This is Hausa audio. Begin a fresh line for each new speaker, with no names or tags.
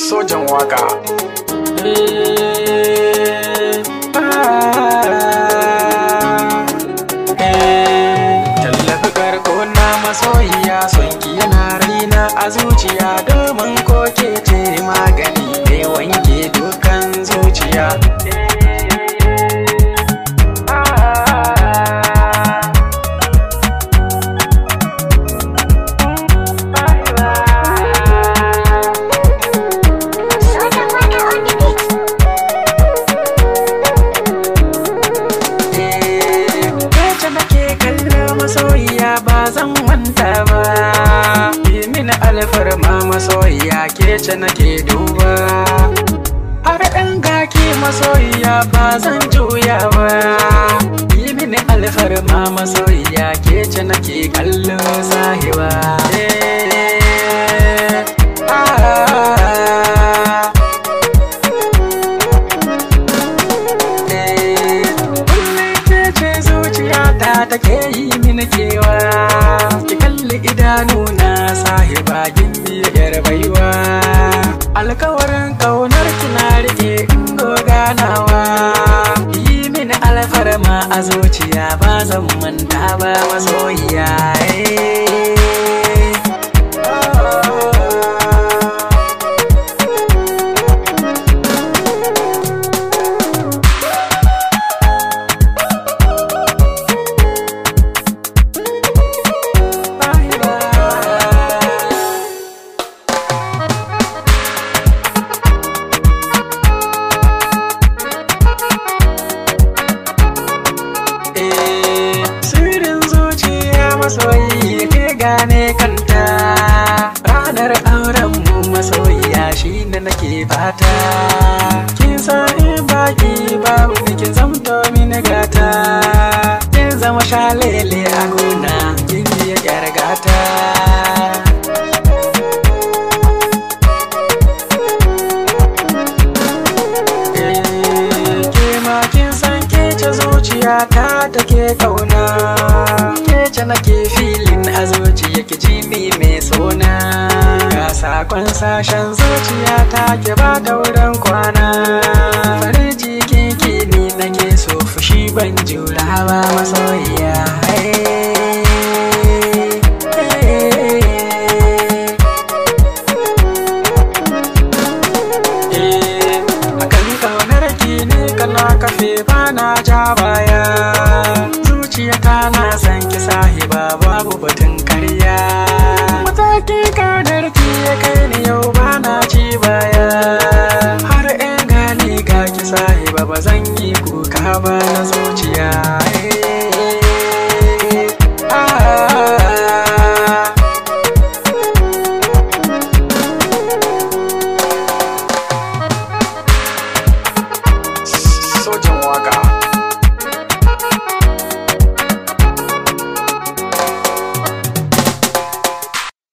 sojan waka tallafi karko na masoyiya son ki yana raina a zuciya domin ko ke ce magani ne wanke dukan zuciya Yace nake kallo masoyiya ba zan manta ba Yi mini alfarma masoyiya ke ce nake duba Har ɗan gaki masoyiya ba zan juya ba Yi mini alfarma masoyiya ke ce nake kallo sahiba Eh, ah. Kullum ke ce zuciyata take yi mini kewa Ki kalli idanuna sahiba gimbiyar baiwa Alkawarin kaunar kina rike in ganawa Yi mini alfarma a zuciya ba zan manta ba masoyiya eh. Oh. Bye bye. Eh, sirrin zuciya masoyi ke gane kanta ranar auren mu masoyiya shi ne nake fata kin san in baki babu ni kin zamto mini gata kin zama shalele a gona kin yi yar gata ke ma kin san ke ce zuciya ta take kauna ke ce nake filin a zuciya ki ji mi mai sona ga sakon sashen zuciya ta ke ba da wurin kwana farin jikin ki ni nake so fushi ban jura ba masoyiya